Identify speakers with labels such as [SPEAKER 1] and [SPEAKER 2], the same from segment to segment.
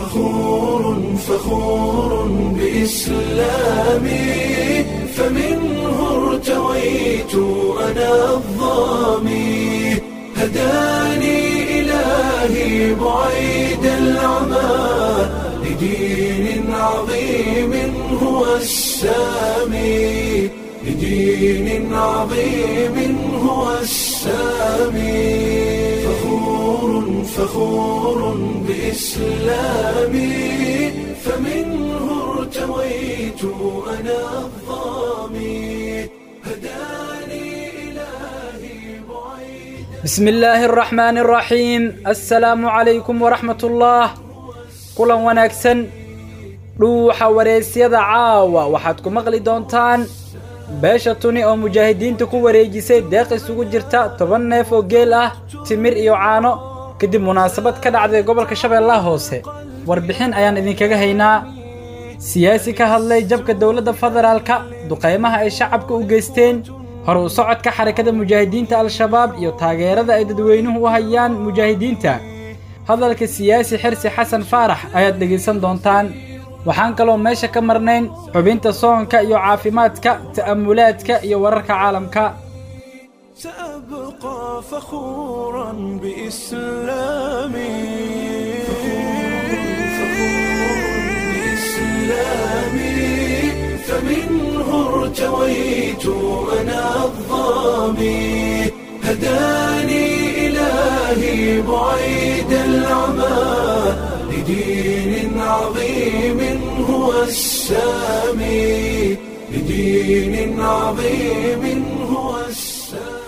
[SPEAKER 1] فخور فخور بإسلامي فمنه ارتويت أنا الظامي هداني إلهي بعيد العمى لدين عظيم هو السامي لدين عظيم هو السامي فخور فخور بإسلامي فمنه ارتويت أنا الظامي هداني إلهي بعيد
[SPEAKER 2] بسم الله الرحمن الرحيم السلام عليكم ورحمة الله kulan wanaagsan dhuuxa wareysyada caawa waxaad ku maqli doontaan beesha tuni oo mujaahidiinta ku wareejisay deeq isugu jirta toban neef oo geel ah timir iyo caano kadib munaasabad ka dhacday gobolka shabeellaha hoose warbixin ayaan idinkaga haynaa siyaasi ka hadlay jabka dowladda federaalka duqaymaha ay shacabka u geysteen hor u socodka xarakada mujaahidiinta al-shabaab iyo taageerada ay dadweynuhu u hayaan mujaahidiinta hadalka siyaasi xirsi xasan faarax ayaad dhegaysan doontaan waxaan kaloo meesha ka marnayn xubinta soonka iyo caafimaadka ta'amulaadka iyo wararka caalamka
[SPEAKER 1] سأبقى فخورا بإسلامي بإسلامي فمنه ارتويت أنا الظامي هداني إلهي بعيد العمى لدين عظيم هو السامي لدين عظيم هو السامي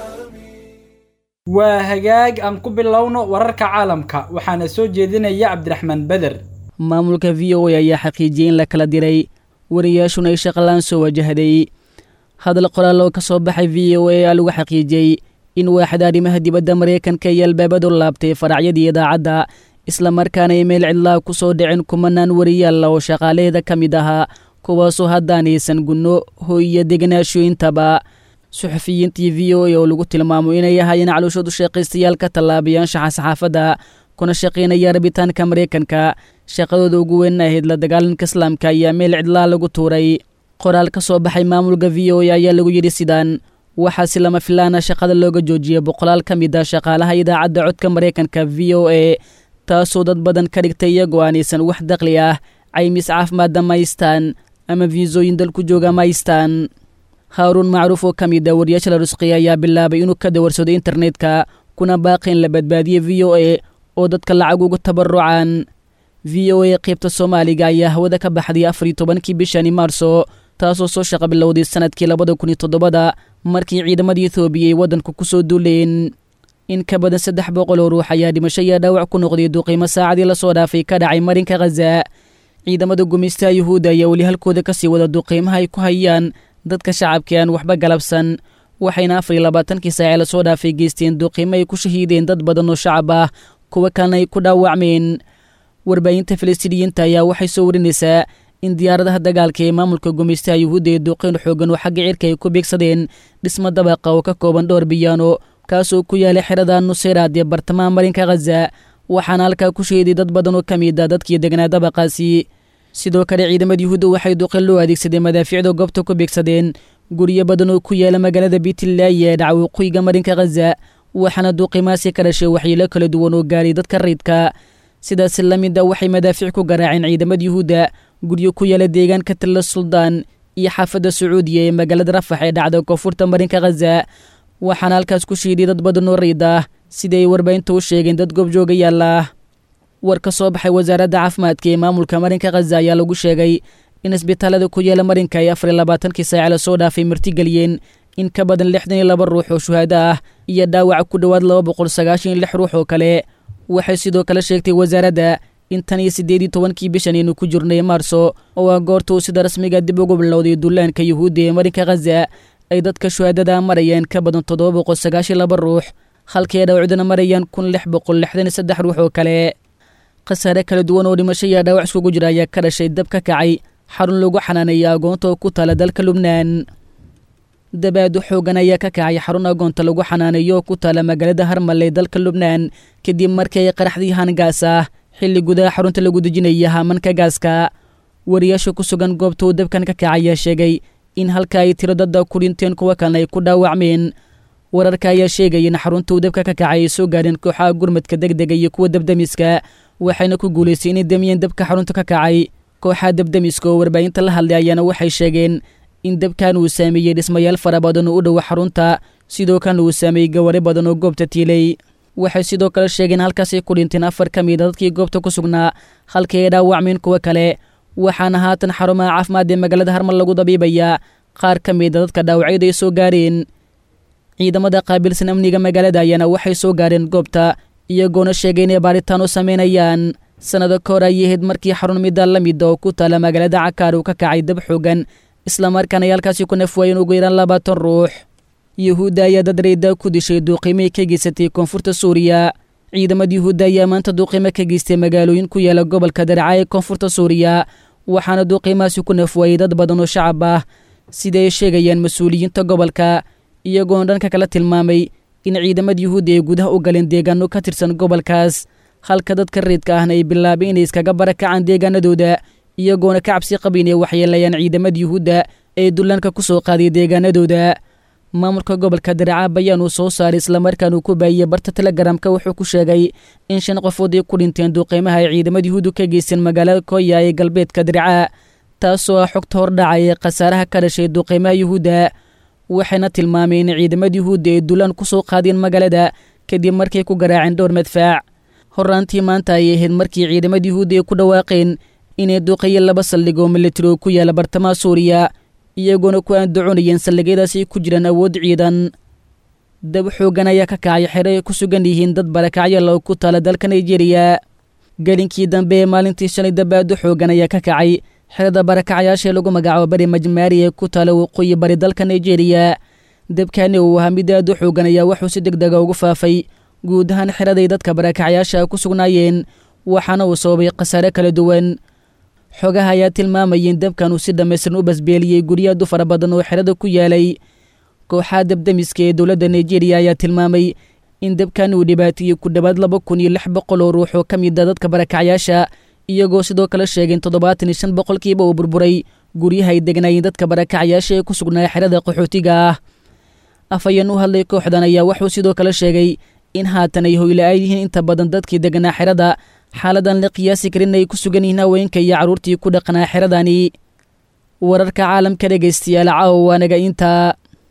[SPEAKER 2] waa hagaag aan ku bilowno wararka caalamka waxaana soo jeedinaya cabdiraxmaan beder
[SPEAKER 3] maamulka v o a ayaa xaqiijiyey in la kala diray wariyaashuna ay shaqalaan soo wajahday hadal qoraaloo ka soo baxay v o a aa lagu xaqiijiyey in waaxda arrimaha dibadda maraykanka iyo albaabadu laabtay faracyadii idaacadda islamarkaana ay meel cidlaa ku soo dhicin kumanaan wariyaalla oo shaqaalaheeda ka mid ahaa kuwaasoo haddaanaysan gunno hoy iyo deganaasho intaba suxufiyiintii v o a oo lagu tilmaamo inay ahaayeen calooshoodu shaqaystayaal ka tallaabayaashaxa saxaafadda kuna shaqaynaya rabitaanka maraykanka shaqadooda ugu weyn ahayd la dagaalanka islaamka ayaa meel cidlaa lagu tuuray qoraal ka soo baxay maamulka v o a ayaa lagu yidhi sidaan waxaa si lama filaana shaqada looga joojiyey boqolaal ka mid ah shaqaalaha idaacadda codka maraykanka v o a taasoo dad badan ka dhigtay iyagoo aanaysan wax daqli ah caymis caafimaadda ma haystaan ama fiisooyin dalku jooga ma haystaan haaruun macruuf oo ka mid ah wariyaasha la rusqiya ayaa bilaabay inuu ka dawarsaday internetka kuna baaqi in la badbaadiye v o a oo dadka lacag ugu tabarucaan v o a qaybta soomaaliga ayaa hawada ka baxday afar iyo tobankii bishani maarso taasoo soo shaqa bilowday sanadkii labada kun iyo toddobada markii ciidamada ethoobiya ay waddanku ku soo duuleen in ka badan saddex boqol oo ruux ayaa dhimasho iyo dhaawac ku noqday duqiimo saacadii lasoo dhaafay ka dhacay marinka khaza ciidamada gumaystaha yuhuudda ayaa weli halkooda ka sii wada duqiimaha ay ku hayaan dadka shacabka aan waxba galabsan waxayna afar iyo labaatankii saace lasoo dhaafay geysteen duqiimo ay ku shahiideen dad badan oo shacab ah kuwo kalena ay ku dhaawacmeen warbaahinta falastiiniyiinta ayaa waxay soo warinaysaa in diyaaradaha dagaalka ee maamulka gumaystaha yuhuudda ee duqeyn xoogan oo xagga cirka ay ku beegsadeen dhismo dabaqa oo ka kooban dhowr biyaano kaasoo ku yaalay xerada nuseyraad ee bartamaha marinka khaza waxaana halkaa ku sheeday dad badan oo ka mid ah dadkii degnaa dabaqaasi sidoo kale ciidamada yuhuudda waxay duqeyn loo adeegsadeen madaafiicda goobta ku beegsadeen guryo badan oo ku yaala magaalada biitlaayi ee dhaca waqooyiga marinka khaza waxaana duqimaasi ka dhashay waxyeelo kala duwan oo gaaray dadka rayidka sidaas la mid a waxay madaafiic ku garaaceen ciidamada yuhuudda guryo ku yaala deegaanka talla suldaan iyo xaafadda sacuudiya ee magaalada rafax ee dhacda koonfurta marinka khaza waxaana halkaas ku shiiday dad badan oo rayid ah sida ay warbaahinta u sheegeen dad goobjooga yaalla war ka soo baxay wasaaradda caafimaadka ee maamulka marinka khaza ayaa lagu sheegay in isbitaalada ku yaala marinka ay afar iyo labaatankii saace lasoo dhaafay martigeliyeen in ka badan lixdan iyo laba ruux oo shuhaado ah iyo dhaawac ku dhowaad laba boqol sagaashan iyo lix ruux oo kale waxay sidoo kale sheegtay wasaaradda in tan iyo siddeed iyo tobankii bishan aynu ku jirnay maarso oo ah goorta uu sida rasmiga dib ugu bilowday dullaanka yuhuudda ee marinka khaza ay dadka shuhaadada marayeen ka badan toddoba boqol sagaashan laba ruux halkii ay dhawacduna marayaan kun lix boqol lixdan iyo saddex ruux oo kale khasaare kala duwan oo dhimasho iyo dhaawac iskugu jira ayaa ka dhashay dab ka kacay xarun lagu xanaaneeya agoonta oo ku taala dalka lubnaan dabaadu xoogan ayaa ka kacay xarun agoonta lagu xanaaneeyo oo ku taala magaalada harmale ee dalka lubnaan kadib markii ay qaraxdii hangaas ah xilli gudaha xarunta lagu dejinaya haamanka gaaska wariyaasha ku sugan goobta uu dabkan ka kaca ayaa sheegay in halka ay tiro dadda ku dhinteen kuwa kalena ay ku dhaawacmeen wararka ayaa sheegaya in xarunta uu dabka ka kacay ay soo gaadheen kooxaha gurmadka degdega iyo kuwa dabdemiska waxayna ku guulaystay inay damiyeen dabka xarunta ka kacay kooxaha dabdemiska oo warbaahinta la hadlay ayaana waxay sheegeen in dabkan uu saameeyey dhismayaal fara badan oo u dhowa xarunta sidoo kalena uu saameeyey gawari badan oo goobta tiilay waxay sidoo kale sheegeen halkaasay ku dhinteen afar ka mida dadkii goobta ku sugnaa halkii ay dhaawacmeen kuwa kale waxaana haatan xarumaha caafimaad ee magaalada harmal lagu dabiibayaa qaar ka mida dadka dhaawacyada ay soo gaareen ciidamada qaabilsan amniga magaalada ayaana waxay soo gaareen goobta iyagoona sheegay inay baaritaan u samaynayaan sannado ka hor ayay ahayd markii xarun midda la mida oo ku taala magaalada cakaar uu ka kacay dab xoogan islamarkaana ay halkaasi ku nafwaayeen ugu yaraan labaatan ruux yuhuudda ayaa dad rayda ku dishay duuqiimay ka geysatay koonfurta suuriya ciidamada yuhuudda ayaa maanta duuqiimo ka geystay magaalooyin ku yaala gobolka darca ee koonfurta suuriya waxaana duuqiimahaasi ku nafwaayey dad badan oo shacab ah sida ay sheegayaan mas-uuliyiinta gobolka iyagoona dhanka kala tilmaamay in ciidamada yuhuudda ay gudaha u galeen deegaano ka tirsan gobolkaas halka dadka reedka ahna ay bilaabay inay iskaga barakacaan deegaanadooda iyagoona ka cabsi qabin ay waxyeelayaan ciidamada yuhuudda ee dullaanka ku soo qaaday deegaanadooda maamulka gobolka daraca bayaan uu soo saaray islamarkaan uu ku baahiyey barta telegramka wuxuu ku sheegay in shan qofood ay ku dhinteen duuqiimaha ay ciidamada yuhuuddu ka geysteen magaalada koya ee galbeedka daraca taasoo ah xogta hordhacay ee khasaaraha ka dhashay duuqiimaha yuhuudda waxayna tilmaameen in ciidamada yuhuudda ay dulaan ku soo qaadeen magaalada kadib markay ku garaaceen dhowr madfaac horraantii maanta ayay ahayd markii ciidamada yuhuudda ay ku dhawaaqeen inay duuqayeen laba saldhig oo militari oo ku yaala bartamaha suuriya iyagoona ku aandacoonayeen saldhigyadaas ay ku jiraan awood ciidan dab xooggan ayaa ka kacay xero ay ku sugan yihiin dad barakacyaal oo ku taala dalka nigeriya gelinkii dambe ee maalintii shalay dabaado xooggan ayaa ka kacay xerada barakacyaashaee lagu magacaabo bari majmaari ee ku taala waqooyi bari dalka nigeriya dabkani uu ahaa mid aad u xooggan ayaa wuxuu si deg dega ugu faafay guud ahaan xeraday dadka barakacyaasha ku sugnaayeen waxaana uu sababay khasaare kala duwan xogaha ayaa tilmaamayay in dabkan uu si dhammaystiran u basbeeliyey guryaadu fara badan oo xerada ku yaalay kooxaha dabdemiska ee dowladda nigeriya ayaa tilmaamay in dabkan uu dhibaateeyey ku dhowaad laba kun iyo lix boqol oo ruux oo ka mid a dadka barakacyaasha iyagoo sidoo kale sheegay in toddobaatan iyo shan boqolkiiba uu burburay guryaha ay degnaayeen dadka barakacyaasha ee ku sugnaa xerada qaxootiga ah afhayeen u hadlay kooxdan ayaa wuxuu sidoo kale sheegay in haatan ay hoyla-aad yihiin inta badan dadkii deganaa xerada xaaladan la qiyaasi karin ay ku sugan yihiin haweenka iyo carruurtii ku dhaqnaa xeradani wararka caalamka dhegaystayaal caawa waanaga intaa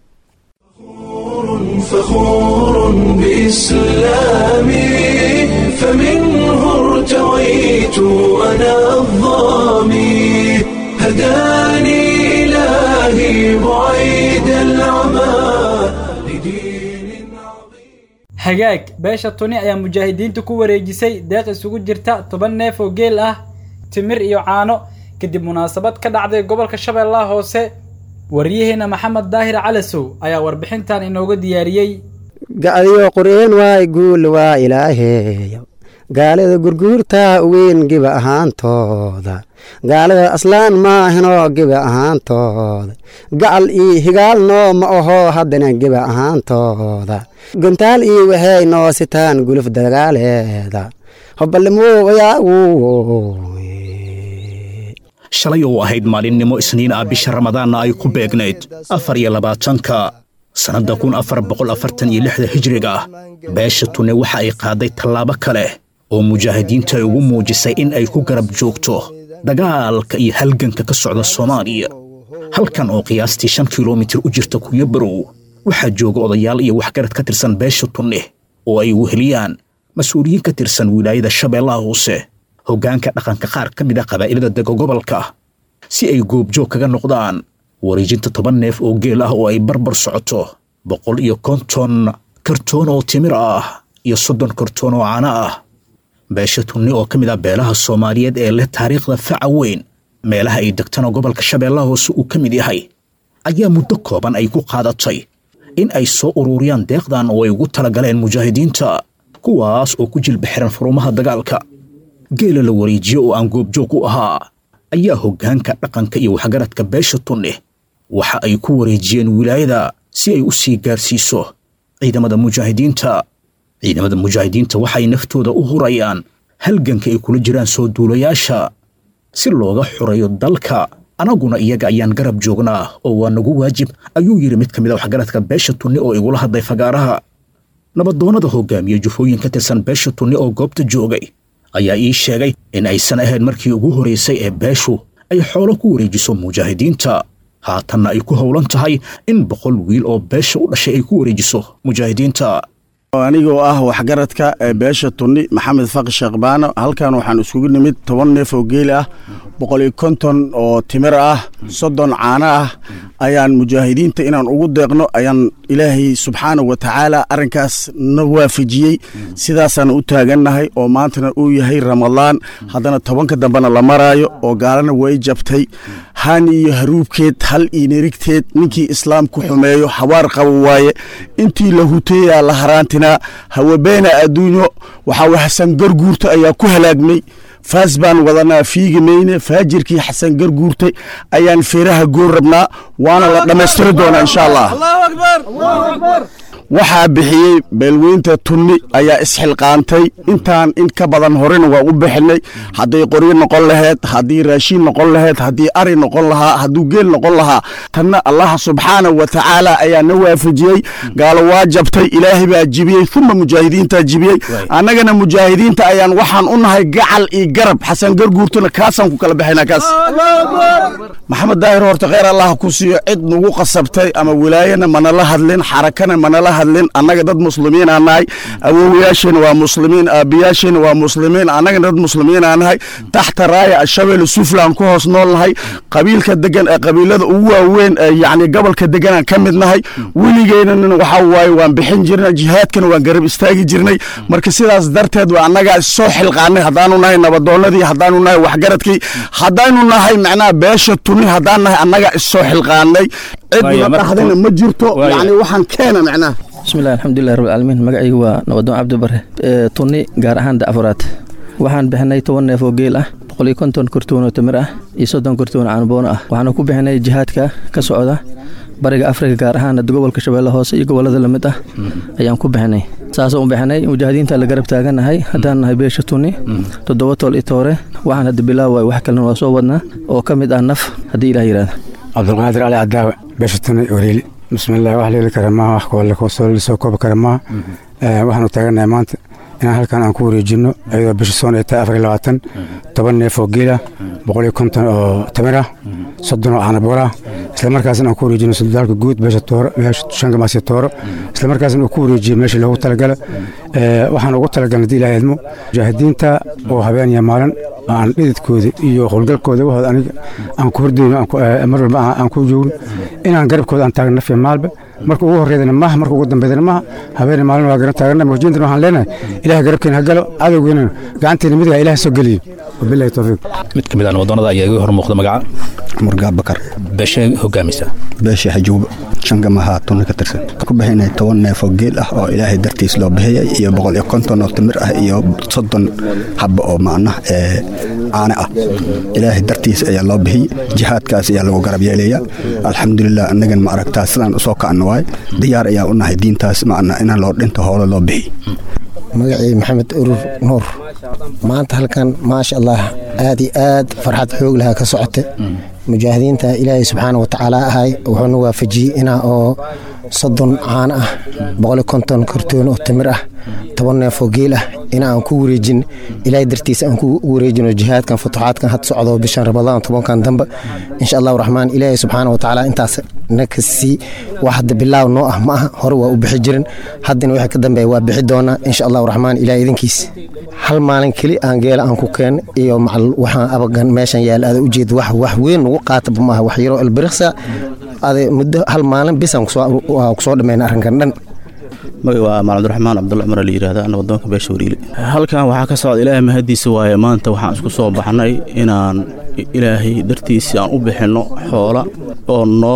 [SPEAKER 1] فخور بإسلامي فمنه ارتويت أنا الظامي هداني إلهي بعيد العمى لدين عظيم
[SPEAKER 2] hagaag beesha tuni ayaa mujaahidiinta ku wareejisay deeq isugu jirta toban neef oo geel ah timir iyo caano kadib munaasabad ka dhacday gobolka shabeellaha hoose waryaheena maxamed daahir calasow ayaa warbixintan inooga diyaariyey
[SPEAKER 4] gacdiyo qur'een waay guul waa ilaaheeyo gaalada gurguurta weyn giba ahaantooda gaalada aslaan maahinoo giba ahaantooda gacal io higaal noo ma aho haddana giba ahaantooda gontaal io waxay noo sitaan guluf dagaaleeda hoballimowayaagu
[SPEAKER 5] shalay oo ahayd maalinimo isniin ah bisha ramadaanna ay ku beegnayd afar iyo labaatanka sannadda kun afar boqol afartan iyo lixda hijriga beesha tune waxa ay qaaday tallaabo kale oo mujaahidiinta ay ugu muujisay in ay ku garab joogto dagaalka iyo halganka ka socda soomaaliya halkan oo qiyaastii shan kilomitir u jirta kunya barow waxaa jooga odayaal iyo waxgarad ka tirsan beesha tunne oo ay weheliyaan mas-uuliyiin ka tirsan wilaayada shabeellaha hoose hoggaanka dhaqanka qaar ka mid a qabaa'ilada dega gobolka si ay goobjoog kaga noqdaan wareejinta toban neef oo geel ah oo ay barbar socoto boqol iyo konton kartoon oo timir ah iyo soddon kartoon oo caano ah beesha tunni oo ka mid ah beelaha soomaaliyeed ee leh taariikhda faca weyn meelaha ay degtana gobolka shabeellaha hoose uu ka mid yahay ayaa muddo kooban ay ku qaadatay in ay soo ururiyaan deeqdan oo ay ugu talagaleen mujaahidiinta kuwaas oo ku jilba xiran furumaha dagaalka geela la wareejiyo oo aan goobjoog u ahaa ayaa hoggaanka dhaqanka iyo waxgaradka beesha tunne waxa ay ku wareejiyeen wilaayada si ay u sii gaarsiiso ciidamada mujaahidiinta ciidamada mujaahidiinta waxay naftooda u hurayaan halganka ay kula jiraan soo duulayaasha si looga xoreeyo dalka annaguna iyaga ayaan garab joognaa oo waa nagu waajib ayuu yidhi mid ka mid a waxgaradka beesha tunni oo igula hadlay fagaaraha nabadoonnada hogaamiye jufooyin ka tirsan beesha tunni oo goobta joogay ayaa ii sheegay in aysan ahayn markii ugu horraysay ee beeshu ay xoolo ku wareejiso mujaahidiinta haatanna ay ku howlan tahay in boqol wiil oo beesha u dhashay ay ku wareejiso mujaahidiinta
[SPEAKER 6] anigoo ah waxgaradka ee beesha tunni maxamed faqi sheekhbaano halkan waxaan iskugu nimid toban neef oo geeli ah boqol iyo konton oo timir ah soddon caano ah ayaan mujaahidiinta inaan ugu deeqno ayaan ilaahay subxaana wa tacaala arrinkaas na waafajiyey sidaasaan u taagannahay oo maantana uu yahay ramadaan haddana tobanka dambena la maraayo oo gaalana way jabtay hani iyo haruubkeed hal iyo nerigteed ninkii islaam ku xumeeyo hawaar qabo waaye intii la huteeyaa la haraantinaa hawabeena adduunyo waxaa way xasan garguurta ayaa ku halaagmay faas baan wadanaa fiigi mayne faajirkii xasan garguurtay ayaan feeraha goor rabnaa waana la dhammaystiri doonaa insha allah waxaa bixiyey beelweynta tunni ayaa isxilqaantay intaan in ka badan horena waa u bixinay hadday qoryo noqon laheyd haddii raashiin noqon laheyd haddii ari noqon lahaa hadduu geel noqon lahaa tanna allaha subxaana wa tacaala ayaa na waafajiyey gaalo waa jabtay ilaahay baa jibiyey uma mujaahidiintaa jibiyey annagana mujaahidiinta ayaan waxaan u nahay gacal iyo garab xasan garguurtuna kaasaan ku kala bixinaa kaas maxamed daahir horta kheyr allah ku siiyo cid nagu qasabtay ama wilaayana manala hadlin xarakana manala hadlin annaga dad muslimiinaa nahay awowayaasheenna waa muslimiin aabbiyaasheenna waa muslimiin annagana dad muslimiinaa nahay taxta raaya ashabeel suflaan ku hoos nool nahay qabiilka degan ee qabiilada ugu waaweyn ee yacni gobolka deganaan ka mid nahay weligeynana waxaa waaye waan bixin jirnay jihaadkana waan garab istaagi jirnay marka sidaas darteed waa annagaa soo xilqaanay haddaanu nahay nabadoonnadii haddaanu nahay waxgaradkii haddaanu nahay macnaha beesha tuni haddaan nahay annagaa issoo xilqaanay cidna dhahdana ma jirto yacni waxaan keena macnaha
[SPEAKER 7] bismillahi alxamdulilah rabbilcaalamiin magacaygu waa nabadoon cabdibare tunni gaar ahaan dacfuraad waxaan bixinay toban neef oo geel ah boqol iyo konton kortoon oo tamir ah iyo soddon kortoon caanboono ah waxaanu ku bixinay jihaadka ka socda bariga afrika gaar ahaan gobolka shabeelle hoose iyo gobolada lamid ah ayaan ku bixinay saasoo u bixinay mujaahidiinta la garab taaganahay haddaan nahay beesha tunni toddoba tool i toore waxaan hadda bilaawa wax kalena waa soo wadnaa oo ka mid ah naf haddii ilaah yidhahda
[SPEAKER 8] cabdulqaadir cali cadaawe beesha tunni wariili bismillaah wax leeli kara maaha wax koolle soo koobi kara maaha waxaanu taaganahay maanta inaan halkan aan ku wareejinno iyadoo bisha soon ay tahay afar iyo labaatan toban neef oo geela boqol iyo konton oo tamir ah soddon oo caanabool ah isla markaasna aan ku wareejino suldaalka guud beesha tooro meesha shangamaasi tooro isla markaasna uu ku wareejiyo meeshii loogu talagala waxaan ugu talagalnay hadii ilaah idmo mujaahidiinta oo habeen iyo maalin aan dhididkooda iyo howlgalkooda wahooda aniga aan ku hordayno mar walba aan ku joogno inaan garabkooda aan taagno nafya maalba marka ugu horreydana maaha marka ugu dambeydana maaha habeen maalin waa garan taagana murjiintan waxaan leenahay ilaah garabkeena ha galo cadowgeena gacanteena midiga ilaah soo geliyo wabillahi tawfiiq
[SPEAKER 5] mid ka mid ah nabadoonnada ayaa iga hor muuqda magaca
[SPEAKER 9] murgaa bakar
[SPEAKER 5] beeshe hogaamisa
[SPEAKER 9] beesha xajuuba shangamaha tunni ka tirsan ku bixinay toban neef oo geel ah oo ilaahay dartiis loo bixiyay iyo boqol iyo konton oo timir ah iyo soddon xabba oo macnah ee caane ah ilaahay dartiis ayaa loo bixiyey jihaadkaas ayaa lagu garab yeelaya alxamdulilah annagan ma aragtaa sidaan usoo kacno waay diyaar ayaa u nahay diintaas macna inaan loo dhinto hoolo loo bixiy
[SPEAKER 10] magacii maxamed urur nuur maanta halkan maasha allah aad iyo aad farxad xoog lahaa ka socota mujaahidiinta ilaahay subxaana wa tacaala ahay wuxuuna waafajiyey inaa oo soddon caano ah boqoli konton kartoon oo timir ah toban neefoo geel ah in aan ku wareejin ilaahay dartiisa aan ku wareejino jihaadkan futuxaadkan had socdo bishan ramadaan tobankan dambe insha allahu raxmaan ilaahay subxaana wa tacaala intaas nakasii wax hadda bilaaw noo ah ma aha hore waa u bixi jirin haddana wixii ka dambeeya waa bixi doonaa insha allahu raxmaan ilaahay idinkiis hal maalin keli aan geela aan ku keen iyo macal waxaan abagan meeshan yaala ada ujeed wax wax weyn nagu qaataba maaha wax yaroo albiriksa ade muddo hal maalin bisaan kusoo dhammayna arrinkan dhan
[SPEAKER 11] magac waa maal cabdiraxmaan cabdulla cumar la yidhahda nabadoonka beesha wariile halkan waxaa ka socda ilaahay mahadiisa waaye maanta waxaan isku soo baxnay inaan ilaahay dartiisii aan u bixinno xoola oo nool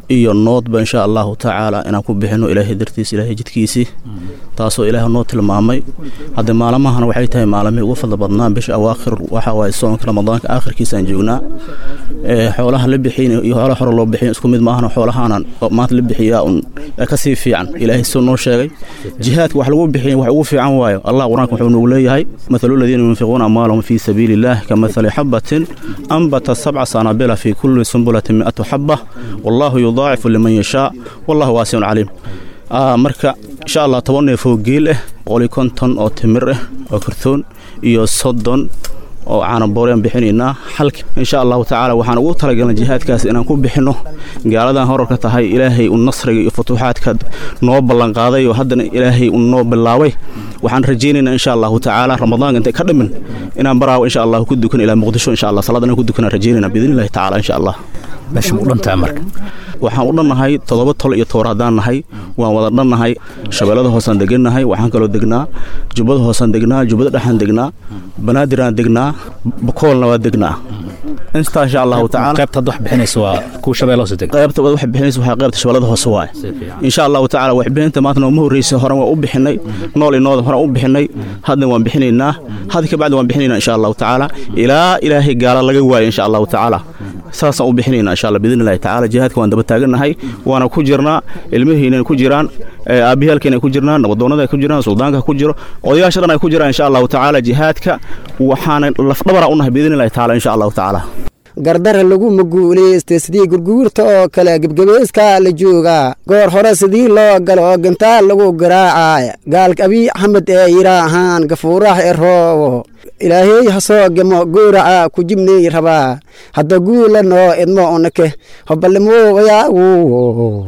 [SPEAKER 11] iyo noodba insha allahu tacaala inaan ku bixino ilaahay dartiis ilaahay jidkiisii taasoo ilaah noo tilmaamay hadde maalmahana waxay tahay maalmihii ugu fadla badnaa bisha awaakhir waxa waaye soonka ramadaanka aakhirkiisaan joognaa xoolaha la bixiyn iyo xoolaha hore loo bixiyn isku mid maahana xoolahaanan maanta la bixiyaa un kasii fiican ilaahay soo noo sheegay jihaadka wax lagu bixiya wax ugu fiican waayo allah qur-aanka wuxuu nagu leeyahay mathalu ladiina yunfiquuna amwaalahum fii sabiili illaah kamathali xabatin anbata sabca sanabila fii kulli sumbulatin mi'atu xaba wallahu yudaacifu liman yashaa wallahu waasicun caliim marka insha allah toban neef oo geel ah boqoli konton oo timir ah oo kartoon iyo soddon oo caanabooreyaan bixinaynaa xalka insha allahu tacaala waxaan ugu talagalnay jihaadkaas inaan ku bixinno gaaladan horarka tahay ilaahay u nasriga iyo futuuxaadka noo ballanqaaday oo haddana ilaahay u noo bilaabay waxaan rajaynaynaa insha allahu tacaala ramadaanka intay ka dhimin inaan baraawo insha allah ku dukan ilaa muqdisho insha allah salaad inaan ku dukanaan rajaynayna biidnillahi tacaala insha allah
[SPEAKER 5] meesha u dhantaa marka
[SPEAKER 11] waxaan u dhannahay toddoba tol iyo toor haddaan nahay waan wada dhannahay shabeellada hoosaan degannahay waxaan kaloo degnaa jubbada hoosaan degnaa jubbada dhexaan degnaa banaadiraan degnaa bakoolna waa degnaa intaa insha allahu tacaala
[SPEAKER 5] qaybta hadda wax bixinaysa waa kuwa shabeelle hoose deg
[SPEAKER 11] qaybta wax bixinaysa waxaa qaybta shabeellada hoose waaye insha allahu tacaala wax bixinta maanta nooma horreysay horan waan u bixinay nool iyo nooda horan u bixinay hadna waan bixinaynaa hadda ka bacdi waan bixinaynaa insha allahu tacaala ilaa ilaahay gaala laga waayo insha allahu tacaala saasaan u bixinaynaa insha allah biidni illahi tacaala jihaadka waan daba taagannahay waana ku jirnaa ilmihiinay ku jiraan aabiyaalkeenay ku jirnaan nabadoonnada ay ku jiraan suldaanka ku jiro odayaasha dhan ay ku jiraan insha allahu tacaala jihaadka waxaana lafdhabara u nahay biidni illahi tacaala insha allahu tacaala
[SPEAKER 4] gardara laguma guulaystay sidii gurguurta oo kale gebgebeyskaa la joogaa goor hore sidii loo galo oo gantaal lagu garaacaya gaalka abiy axmed ee yidhaahaan gafuuraha e roobo ilaahey ha soo gemo gooraca ku jibnay rabaa hadda guula noo idmo unake hoballimowayaagu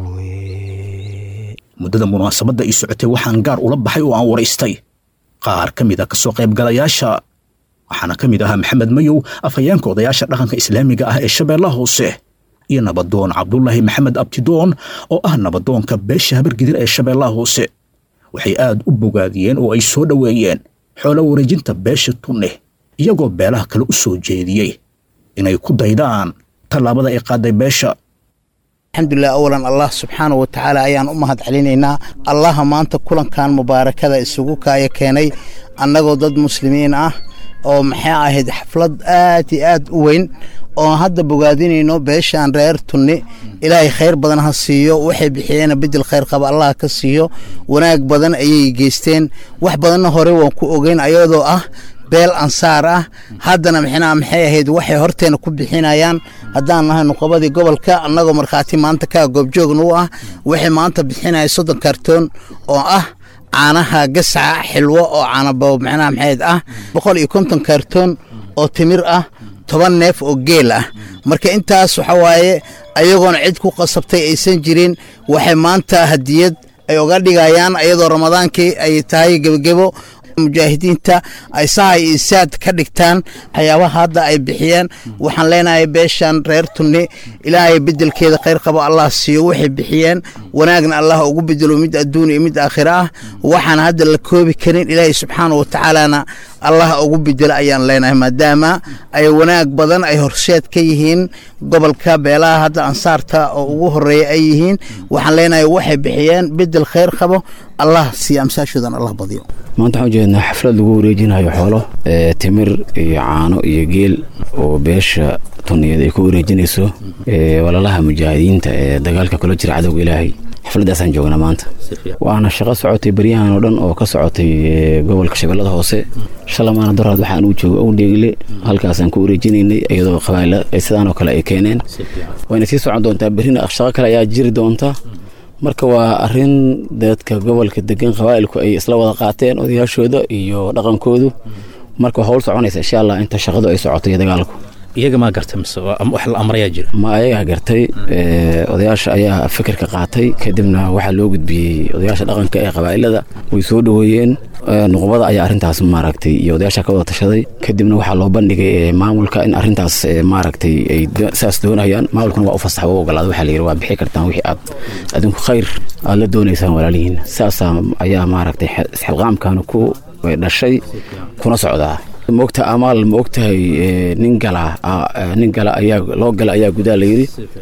[SPEAKER 5] muddada munaasabadda ii socotay waxaan gaar ula baxay oo aan waraystay qaar ka mid a ka soo qaybgalayaasha waxaana ka mid ahaa maxamed mayow afhayeenka odayaasha dhaqanka islaamiga ah ee shabeellaha hoose iyo nabadoon cabdulaahi maxamed abtidoon oo ah nabadoonka beesha habargidir ee shabeellaha hoose waxay aad u bogaadiyeen oo ay soo dhoweeyeen xoolo wareejinta beesha tunne iyagoo beelaha kale u soo jeediyey inay ku daydaan tallaabada ay qaaday beesha
[SPEAKER 12] alxamdulilah awalan allah subxaanah wa tacaala ayaan u mahad celinaynaa allaha maanta kulankan mubaarakada isugu kaaya keenay annagoo dad muslimiin ah oo maxay ahayd xaflad aad iyo aad u weyn oo hadda bogaadinayno beeshaan reer tunni ilaahay khayr badan ha siiyo waxay bixiyeena bedel khayr qaba allah ka siiyo wanaag badan ayay geysteen wax badanna hore waan ku ogeyn ayadoo ah beel ansaar ah haddana mixnaa maxay ahayd waxay horteena ku bixinayaan haddaan nahay nuqabadii gobolka annagoo markhaati maanta kaa goobjoogna u ah waxay maanta bixinaya soddon kartoon oo ah caanaha gasaca xilwo oo caanabo macnaha maxayd ah boqol iyo konton kartoon oo timir ah toban neef oo geel ah marka intaas waxa waaye ayagoona cid ku qasabtay aysan jirin waxay maanta hadiyad ay uga dhigayaan ayadoo ramadaankii ay tahay gebogebo mujaahidiinta ay sahay iyo saad ka dhigtaan waxyaabaha hadda ay bixiyeen waxaan leenahay beeshan reer tunni ilaahay bedelkeeda khayr qabo allah siiyo waxay bixiyeen wanaagna allah ugu bedelo mid adduun iyo mid aakhira ah waxaan hadda la koobi karin ilaahay subxaana wa tacaalana allah ugu bedelo ayaan leenahay maadaama ay wanaag badan ay horseed ka yihiin gobolka beelaha hadda ansaarta oo ugu horeeya ay yihiin waxaan leenahay waxay bixiyeen bedel khayr qabo allah siiyo amsaashoodan allah badiyo
[SPEAKER 13] maanta waxaan ujeednaa xaflad lagu wareejinayo xoolo timir iyo caano iyo geel oo beesha tuniyad ay ku wareejinayso walaalaha mujaahidiinta ee dagaalka kula jira cadowga ilaahay xafladdaasaan joognaa maanta waana shaqo socotay baryahan oo dhan oo ka socotay gobolka shabeellada hoose shalamaana daraad waxaan uu jooga u dheegle halkaasaan ku wareejinaynay iyadoo qabaa'ila sidaan oo kale ay keeneen wayna sii socon doontaa berrina shaqo kale ayaa jiri doonta marka waa arin dadka gobolka degan qabaa'ilku ay isla wada qaateen odayaashooda iyo dhaqankoodu marka waa howl soconaysa insha allah inta shaqadu ay socoto iyo dagaalku
[SPEAKER 5] iyaga maa gartay mise wax la amrayaa jira
[SPEAKER 13] ma ayagaa gartay odayaasha ayaa fikirka qaatay kadibna waxaa loo gudbiyey odayaasha dhaqanka ee qabaa'ilada way soo dhoweeyeen nuqbada ayaa arrintaas maaragtay iyo odayaasha ka wada tashaday kadibna waxaa loo bandhigay maamulka in arrintaas maaragtay ay saas doonayaan maamulkuna waa u fasax waa u ogolaada waxaa la yidhi waa bixi kartaan wixii aad adinku khayr aad la doonaysaan walaalihiin saasaa ayaa maaragtay isxilqaamkan ku dhashay kuna socdaa maogta amaal ma ogtahay nin gala nin gala ayaa loo gala ayaa gudaa layidhi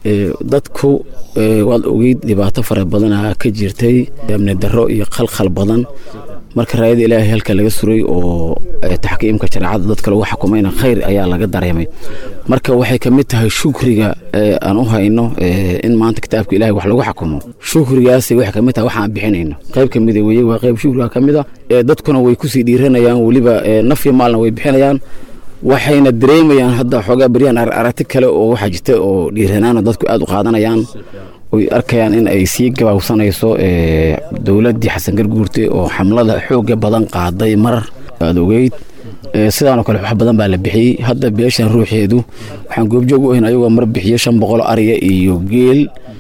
[SPEAKER 13] dadku waad ogeyd dhibaato fara badanaa ka jirtay amni darro iyo khalkhal badan marka raayada ilaahay halka laga suray oo taxkiimka shareecada dadka lagu xukumayna khayr ayaa laga dareemay marka waxay ka mid tahay shukriga aan u hayno in maanta kitaabka ilahay wax lagu xukumo shukrigaasi waxay ka mid tahay waxaan bixinayno qayb ka mida weye waa qayb shukriga ka mid a dadkuna way kusii dhiiranayaan weliba nafyo maalna way bixinayaan waxayna dareemayaan hadda xoogaa beryahan aragti kale oo waxaa jirta oo dhiiranaana dadku aad u qaadanayaan oy arkayaan in ay sii gabaabsanayso dowladdii xasan garguurte oo xamlada xooga badan qaaday marar aad ogeyd sidaanoo kale wax badan baa la bixiyey hadda beeshan ruuxeedu waxaan goobjoog u ahayn ayagoo mar bixiyo shan boqol ariya iyo geel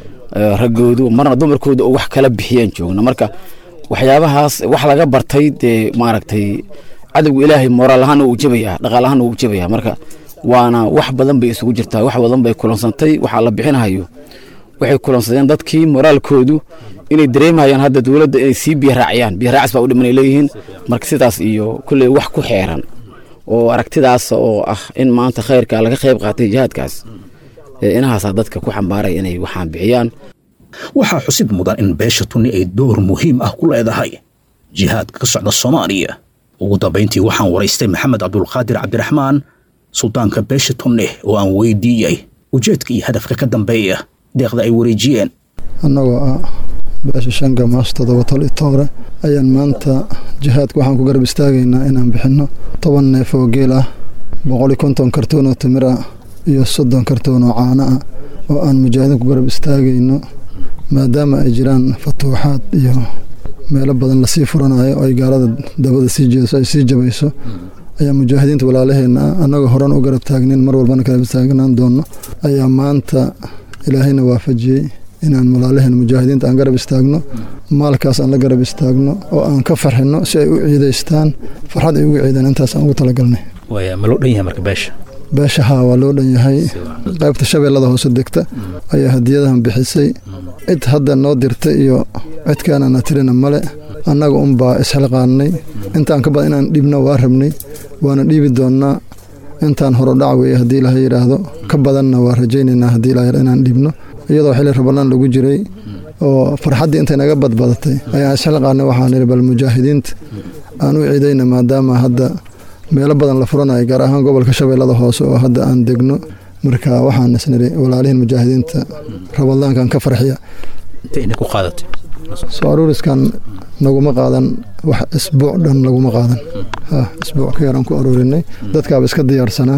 [SPEAKER 13] raggoodu marna dumarkooda oo wax kala bixiyaan joogna marka waxyaabahaas wax laga bartay dee maaragtay cadowga ilaahay moraal ahaana wuu jabayaa dhaqaal ahaana wuu jabayaa marka waana wax badan bay isugu jirtaa wax badan bay kulansantay waxaa la bixinahayo waxay kulansadeen dadkii moraalkoodu inay dareemayaan hadda dowladda inay sii biyaraaciyaan biyaraacis baa u dhimanay leeyihiin marka sidaas iyo kulley wax ku xeeran oo aragtidaas oo ah in maanta khayrka laga qayb qaatay jihaadkaas inahaasaa dadka ku xambaaray inay waxaan bixiyaan
[SPEAKER 5] waxaa xusid mudan in beesha tunni ay door muhiim ah ku leedahay jihaadka ka socda soomaaliya ugu dambayntii waxaan waraystay maxamed cabdulqaadir cabdiraxmaan suldaanka beesha tunne oo aan weydiiyey ujeedka iyo hadafka ka dambeeya deeqda ay wareejiyeen
[SPEAKER 14] annagoo ah beesha shanga maas toddoba tol itoore ayaan maanta jihaadka waxaan ku garab istaagaynaa inaan bixinno toban neef oo geel ah boqoli konton kartoon oo timir ah iyo soddon kartoon oo caano ah oo aan mujaahidiin ku garab istaagayno maadaama ay jiraan fatuuxaad iyo meelo badan lasii furanayo oo ay gaalada dabada sii jeeso ay sii jabayso ayaa mujaahidiinta walaalaheenna ah annagoo horan u garab taagnin mar walbana garab taagnaan doonno ayaa maanta ilaahayna waafajiyey inaan walaalaheen mujaahidiinta aan garab istaagno maalkaas aan la garab istaagno oo aan ka farxinno si ay u ciidaystaan farxad ay ugu ciidaan intaas aan ugu talagalnay
[SPEAKER 5] ma loo dhan yahay marka beesha
[SPEAKER 14] beesha haa waa loo dhan yahay qaybta shabeellada hoose degta ayaa hadiyadahan bixisay cid hadda noo dirta iyo cidkaanana tirina male annaga unbaa isxilqaannay intaan ka badan inaan dhiibno waa rabnay waana dhiibi doonnaa intaan horodhac weeye haddii ilaha yidhaahdo ka badanna waa rajaynaynaa haddii ilaha inaan dhiibno iyadoo xilli rabalaan lagu jiray oo farxaddii intay naga badbadatay ayaan isxilqaannay waxaan idhi bal mujaahidiinta aan u ciidayna maadaama hadda meelo badan la furanayo gaar ahaan gobolka shabeellada hoose oo hadda aan degno marka waxaan isnidhi walaalihiin mujaahidiinta rabadaankan ka farxiya soo aruuriskan naguma qaadan wax isbuuc dhan laguma qaadan isbuuc ka yaraan ku aruurinay dadkaaba iska diyaarsanaa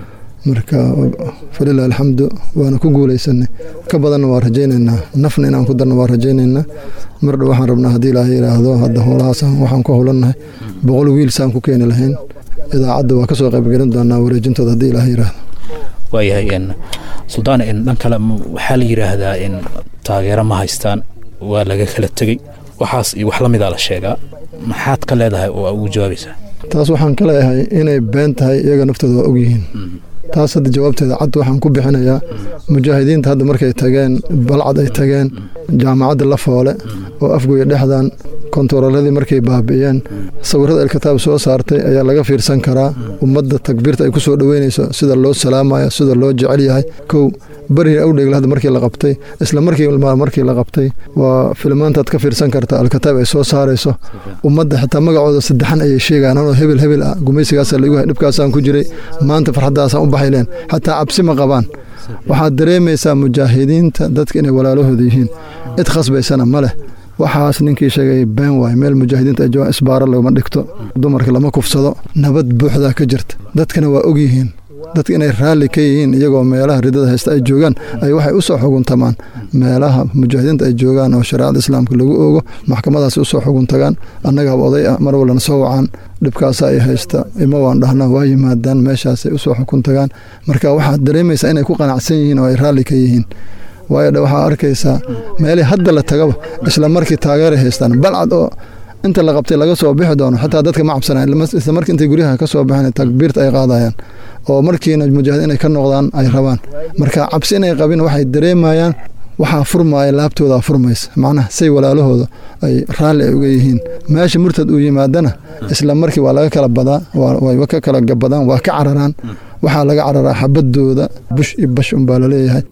[SPEAKER 14] marka falilah alxamdu waana ku guulaysanay ka badanna waa rajaynaynaa nafna inaan ku darna waa rajaynaynaa mardha waxaan rabnaa haddii ilaaha yidhaahdo hadda howlahaas waxaan ku howlannahay boqol wiil saan ku keeni lahayn idaacadda waa ka soo qaybgelin doonaa wareejintooda haddii ilaaha yidhaahdo
[SPEAKER 5] waayahay suldaan dhan kale waxaa la yidhaahdaa in taageero ma haystaan waa laga kala tegey waxaas iyo wax la midaa la sheegaa maxaad ka leedahay oo ugu jawaabaysaa
[SPEAKER 14] taas waxaan ka leeyahay inay been tahay iyaga naftooda waa ogyihiin taas hadda jawaabteeda cad waxaan ku bixinayaa mujaahidiinta hadda markay tageen balcad ay tageen jaamacadda la foole oo afgoya dhexdan kontaroladii markay baabi'iyeen sawirada alkitaab soo saartay ayaa laga fiirsan karaa ummadda takbiirta ay ku soo dhoweynayso sida loo salaamayo sida loo jecel yahay kow beri awdheegla hadda markii la qabtay isla markii markii la qabtay waa filmaantaad ka fiirsan karta alkitaab ay soo saarayso ummadda xitaa magacooda saddexan ayay sheegaan anoo hebel hebel ah gumaysigaasa laigu hay dhibkaasaan ku jiray maanta farxaddaasaan u baxayleen xataa cabsi ma qabaan waxaad dareemaysaa mujaahidiinta dadka inay walaalahooda yihiin cid khasbaysana ma leh waxaas ninkii sheegay been waay meel mujaahidiinta ay joogaan isbaaro laguma dhigto dumarka lama kufsado nabad buuxdaa ka jirta dadkana waa og yihiin dadka inay raalli ka yihiin iyagoo meelaha ridada haysta ay joogaan ay waxay u soo xuguntamaan meelaha mujaahidiinta ay joogaan oo shareecada islaamka lagu oogo maxkamadaasi usoo xugun tagaan annagaaba oday ah mar walbana soo wacaan dhibkaasa ay haysta ima waan dhahnaa waa yimaadaan meeshaasay usoo xukun tagaan marka waxaad dareemaysaa inay ku qanacsan yihiin oo ay raalli ka yihiin waayo dhe waxaa arkaysaa meelii hadda la tagaba isla markii taageeray haystaan balcad oo inta la qabtay laga soo bixi doono xataa dadka ma cabsanayan isla markii intay guryaha ka soo baxeen takbiirta ay qaadayaan oo markiina mujaahid inay ka noqdaan ay rabaan marka cabsi inay qabin waxay dareemayaan waxaa furmaaya laabtoodaa furmaysa macnaha say walaalahooda ay raalli ay uga yihiin meesha murtad uu yimaadana isla markii waa laga kala badaa way ka kala gabadaan waa ka cararaan waxaa laga cararaa xabadooda bush iyo bash unbaa laleeyahay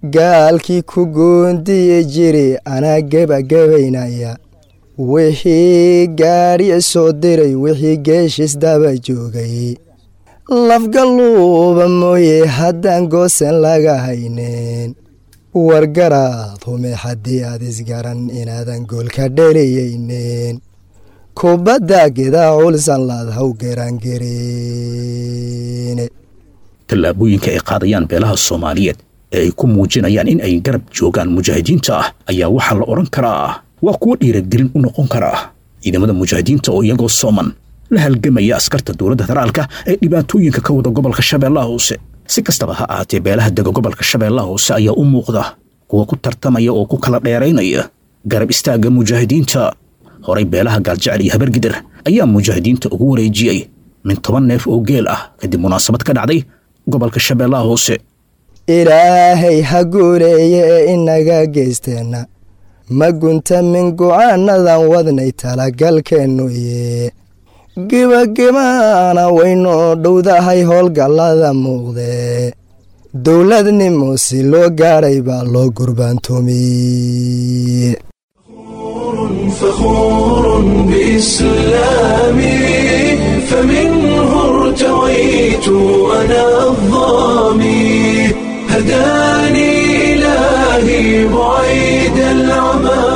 [SPEAKER 15] gaalkii ku goondiyi jiri anaa gebagabaynaya wixii gaadhiya soo diray wixii geeshis daba joogay lafgaluuba mooye haddaan goosan laga haynin wargaraad hume haddii aad isgaran inaadan goolka dheliyeynin kubadda gidaa culsan laad haw garaangareene
[SPEAKER 5] tallaabooyinka ay qaadayaan beelaha soomaaliyeed ee ay ku muujinayaan in ay garab joogaan mujaahidiinta ah ayaa waxaa la odhan karaa waa kuwo dhiiragelin u noqon karaa ciidamada mujaahidiinta oo iyagoo sooman la halgamaya askarta dowladda federaalka ee dhibaatooyinka ka wada gobolka shabeellaha hoose si kastaba ha ahaatee beelaha dega gobolka shabeellaha hoose ayaa u muuqda kuwa ku tartamaya oo ku kala dheeraynaya garab istaagga mujaahidiinta horay beelaha gaaljecel iyo habargidir ayaa mujaahidiinta ugu wareejiyey min toban neef oo geel ah kadib munaasabad ka dhacday gobolka shabeellaha hoose
[SPEAKER 15] ilaahay ha guuleeye ee inaga geysteenna ma gunta min go'aanadan wadnay talagalkeennuye gebagabana waynoo dhowdahay howlgallada muuqdee dowladnimo si loo gaadhay baa loo gurbaantoomiye
[SPEAKER 1] فخور بإسلامي فمنه ارتويت أنا الظامي هداني إلهي بعيد العمى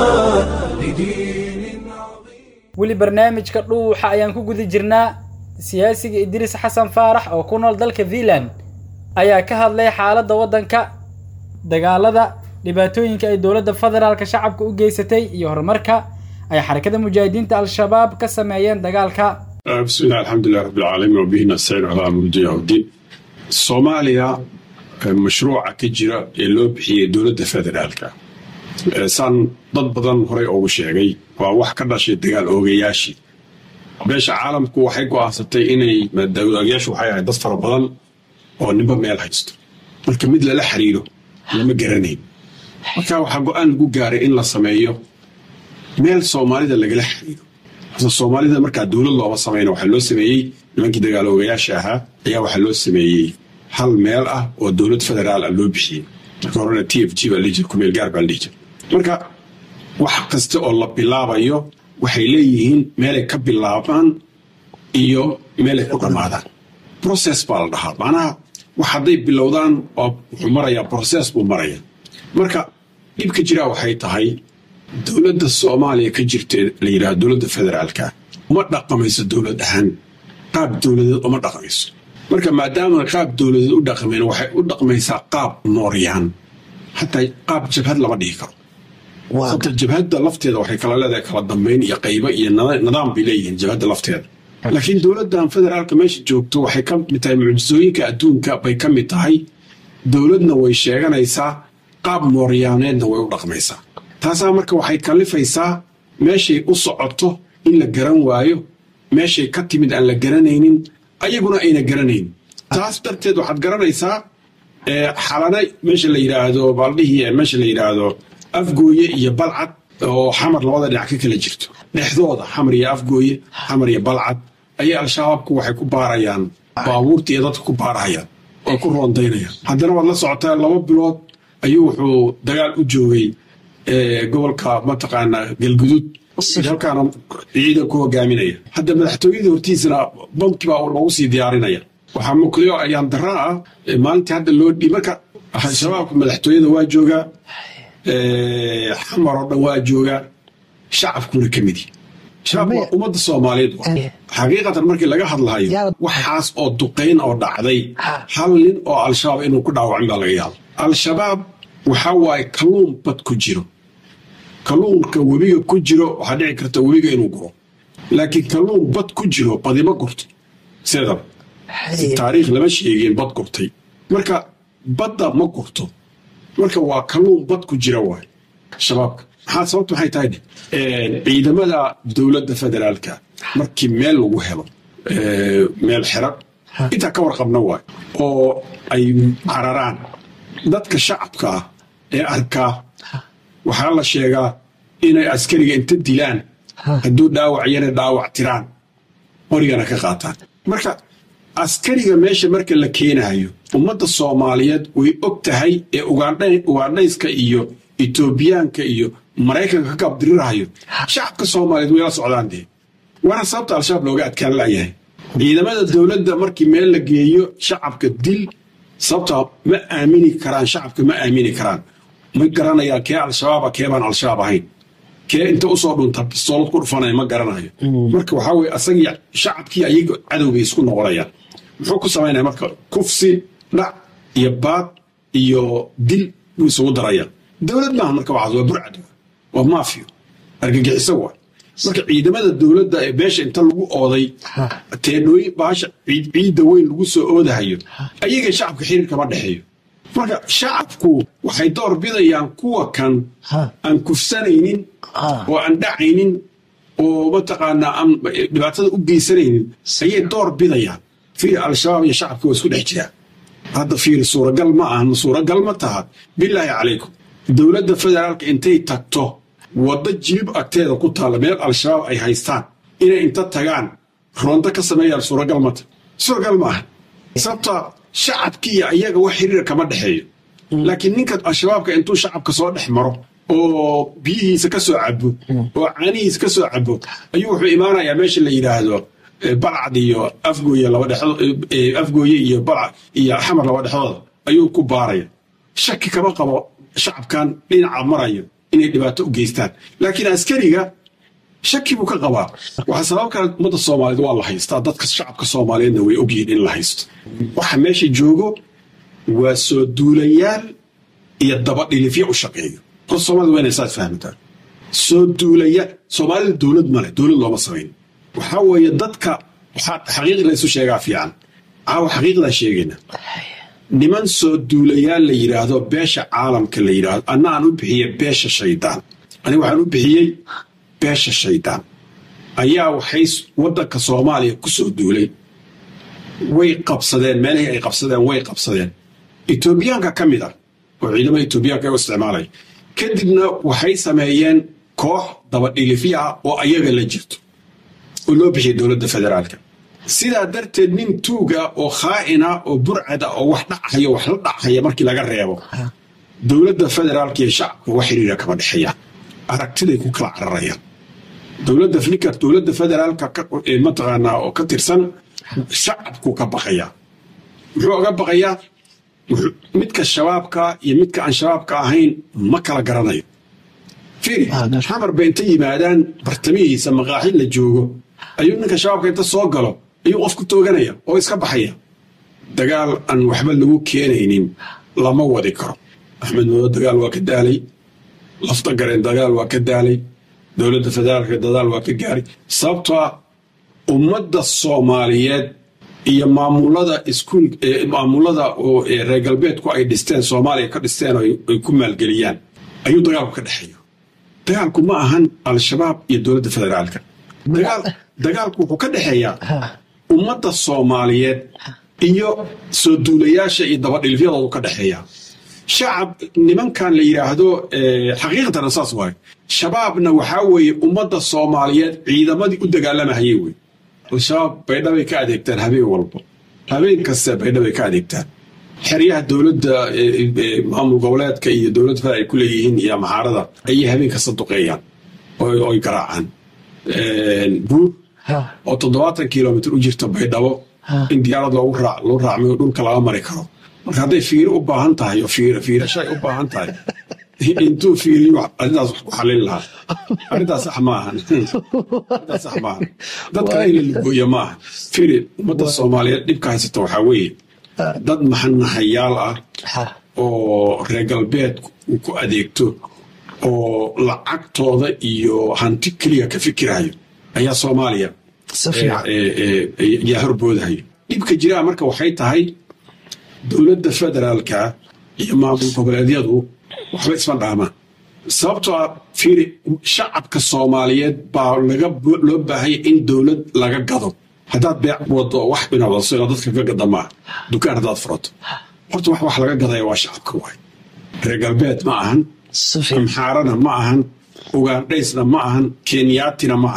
[SPEAKER 2] weli barnaamijka dhuuxa ayaan ku guda jirnaa siyaasiga idriis xasan faarax oo ku nool dalka fiinland ayaa ka hadlay xaaladda waddanka dagaalada dhibaatooyinka ay dowladda federaalka shacabka u geysatay iyo horumarka ay xarakada mujaahidiinta al-shabaab ka sameeyeen dagaalka
[SPEAKER 16] بسم الله الحمد لله رب العالمين وبه نستعين على امر الدنيا والدين soomaaliya mashruuca ka jira ee loo bixiyey dowladda federaalka saan dad badan horey ugu sheegay waa wax ka dhashay dagaal oogayaashii beesha caalamku waxay go'aansatay inay dagaalyaashu waxay ahayd dad fara badan oo ninba meel haysto marka mid lala xiriiro lama garanayn marka waxaa go'aan lagu gaaray in la sameeyo meel soomaalida lagala xiriiro soomaalida markaa dowlad looma samayna waxaa loo sameeyey nimankii dagaal oogayaasha ahaa ayaa waxaa loo sameeyey hal meel ah oo dowlad federaal ah loo bixiyey marka horena t f g baa lihi jira kumeel gaar baa lihi jira marka wax kasta oo la bilaabayo waxay leeyihiin meelay ka bilaabaan iyo meelay ku dhammaadaan process baa la dhahaa macnaha wax hadday bilowdaan waa wuxuu marayaa process buu maraya marka dhibka jiraa waxay tahay dowladda soomaaliya ka jirta la yidhaha dowladda federaalka uma dhaqamayso dowlad ahaan qaab dowladeed uma dhaqmayso marka maadaama qaab dowladeed u dhaqmayn waxay u dhaqmaysaa qaab nooryaan xataa qaab jabhad lama dhihi karo sababta jabhadda lafteeda waxay kala leedahay kala dambayn iyo qaybo iyo nidaam bay leeyihiin jabhadda lafteeda laakiin dowladdan federaalka meesha joogto waxay ka mid tahay mucjisooyinka adduunka bay ka mid tahay dowladna way sheeganaysaa qaab mooryaaneedna way u dhaqmaysaa taasaa marka waxay kallifaysaa meeshay u socoto in la garan waayo meeshay ka timid aan la garanaynin ayaguna ayna garanayn taas darteed waxaad garanaysaa xalana meesha la yidhaahdo baaldhihii meesha la yidhaahdo afgooye iyo balcad oo xamar labada dhinac ka kala jirto dhexdooda xamar iyo afgooye xamar iyo balcad ayay al-shabaabku waxay ku baarayaan baabuurta iyo dadka ku baarahayaan oo ku roondaynayaan haddana waad la socotaa laba bilood ayuu wuxuu dagaal u joogay gobolka mataqaanaa galguduud halkaana ciidan ku hogaaminaya hadda madaxtooyada hortiisana bamki baa loogu sii diyaarinaya waxaa mukliyo ayaan dara ah maalintii hadda loo dhi marka shabaabka madaxtooyada waa joogaa xamar oo dhan waa joogaa shacabkuna ka midi shabaab waa ummadda soomaaliyeed xaqiiqatan markii laga hadlahayo waxaas oo duqayn oo dhacday hal nin oo al-shabaab inuu ku dhaawacin baa laga yaaba al-shabaab waxaa waaye kalluun bad ku jiro kalluunka webiga ku jiro waxaa dhici karta webiga inuu guro laakiin kalluun bad ku jiro badima gurto sideedaba taariikh lama sheegin bad gurtay marka badda ma gurto marka waa kalluun bad ku jira waay shabaabka maxaa sababta maxay tahay ciidamada dowladda federaalka markii meel lagu helo meel xero intaa ka warqabna waay oo ay cararaan dadka shacabka ah ee arkaa waxaa la sheegaa inay askariga inta dilaan hadduu dhaawac yana dhaawac tiraan qorigana ka qaataan marka askariga meesha marka la keenayo ummadda soomaaliyeed way og tahay ee ugandhayska iyo etoobiyaanka iyo maraykanka ka gaabdirirahayo shacabka soomaaliyeed way la socdaan dee waana sababta al-shabaab looga adkaan la'yahay ciidamada dowladda markii meel la geeyo shacabka dil sababta ma aamini karaan shacabka ma aamini karaan ma garanayaan kee al-shabaaba kee baan al-shabaab ahayn kee inta usoo dhunta bistoolad ku dhufanaya ma garanayo marka waxaa weye asagii shacabkii ayaga cadowbay isku noqonayaan muxuu ku samaynaya marka kufsi dhac iyo baad iyo dil buu isugu daraya dowlad maaha marka waxaas waa burcad waa maafiyo argagixiso waa marka ciidamada dowladda ee beesha inta lagu ooday teedhooyin baasha ciidda weyn lagu soo oodahayo ayaga shacabka xiriir kama dhexeeyo marka shacabku waxay door bidayaan kuwa kan aan kufsanaynin oo aan dhacaynin oo mataqaanaa aan dhibaatada u geysanaynin ayay door bidayaan fiir al-shabaab iyo shacabka waa isku dhex jiraa hadda fiir suuragal ma ahan suuragal ma taha bilaahi calaykum dowladda federaalka intay tagto waddo jilib agteeda ku taalla meel al-shabaab ay haystaan inay inta tagaan roonto ka sameeyaan suuragal mata suuragal ma aha sababta shacabkii iyo ayaga wax xiriir kama dhexeeyo laakiin ninka al-shabaabka intuu shacabka soo dhex maro oo biyihiisa ka soo cabo oo caanihiisa ka soo cabo ayuu wuxuu imaanayaa meesha la yidhaahdo balcad iyo afgooye laba dhexdood afgooye iyo balcad iyo xamar laba dhexdooda ayuu ku baaraya shaki kama qabo shacabkan dhinaca marayo inay dhibaato u geystaan laakiin askariga shaki buu ka qabaa waxaa sabab kale ummadda soomaaliyeed waa la haystaa dadka shacabka soomaaliyeedna way ogyihiin in la haysto waxa meesha joogo waa soo duulayaal iyo dabadhilifyo u shaqeeyo horta soomaalida waa inay saas fahmataan soo duulayaal soomaalida dowlad male dowlad looma samayn waxaa weeye dadka waxaa xaqiiq laysu sheegaa fiican caawa xaqiiqdaa sheegayna niman soo duulayaal la yidhaahdo beesha caalamka la yidhaahdo anna aan u bixiyey beesha shaydaan aniga waxaan u bixiyey beesha shaydaan ayaa waxay waddanka soomaaliya ku soo duulay way qabsadeen meelihii ay qabsadeen way qabsadeen etoobiyaanka ka mid ah oo ciidamada etoobiyaanka u isticmaalaya kadibna waxay sameeyeen koox dabadhilifyo ah oo ayaga la jirto oo loo bixiyay dowladda federaalka sidaa darteed nin tuuga oo khaa'ina oo burcad ah oo wax dhachaya wax la dhachaya markii laga reebo dowladda federaalka iyo shacabka wax xiriira kama dhexeeyaan aragtiday ku kala cararayaan dowladda ninka dowladda federaalka mataqaanaa oo ka tirsan shacabku ka baqayaa muxuu oga baqayaa midka shabaabka iyo midka aan shabaabka ahayn ma kala garanayo fiiri xamar bay inta yimaadaan bartamihiisa maqaaxid la joogo ayuu ninka shabaabka inta soo galo ayuu qof ku tooganaya oo iska baxaya dagaal aan waxba lagu keenaynin lama wadi karo axmed mado dagaal waa ka daalay lafta gareen dagaal waa ka daalay dowladda federaalka dadaal waa ka gaaray sababtoa ummadda soomaaliyeed iyo maamulada iskuul maamulada oo reer galbeedku ay dhisteen soomaaliya ka dhisteen oo ay ku maalgeliyaan ayuu dagaalku ka dhexeeyo dagaalku ma ahan al-shabaab iyo dowladda federaalka dagaalku wuxuu ka dhexeeyaa ummadda soomaaliyeed iyo soo duulayaasha iyo dabadhilifyadoodu ka dhexeeyaa shacab nimankan la yidhaahdo xaqiiqatana saas waayo shabaabna waxaa weeye ummadda soomaaliyeed ciidamadii u dagaalamahayey wey al-shabaab baydhabay ka adeegtaan habeen walbo habeen kaste baydhabay ka adeegtaan xeryaha dowladda maamul goboleedka iyo dowladda federal ay ku leeyihiin iyo maxaarada ayay habeen kasta duqeeyaan oy garaacaan buur oo toddobaatan kilomitr u jirta baydhabo in diyaarad loogu raac loo raacmayo dhulka laga mari karo marka hadday fiiro u baahan tahay oo fiiro fiirashay u baahan tahay intuu fiiriyo arrintaas wax ku xallin lahaa arrintaas sax maahan arrintaas sax maahan dadka in la lugooyo maaha fiiri ummadda soomaaliyeed dhibka haysata waxaa weeye dad maxanahayaal ah oo reer galbeed uu ku adeegto oo lacagtooda iyo hanti keliya ka fikirayo ayaa soomaaliya yaa horboodahayo dhibka jiraa marka waxay tahay dowladda federaalka iyo maamul goboleedyadu waxba isma dhaamaan sababtoo ah fiiri shacabka soomaaliyeed baa laga loo baahaya in dowlad laga gado haddaad beec wado wax binawdaso inaad dadka ka gada maaha dukaan haddaad furato horta wax wax laga gadaya waa shacabka waay reer galbeed ma ahan amxaarana ma ahan ugaandhaysna ma ahan kenyaatina ma ahan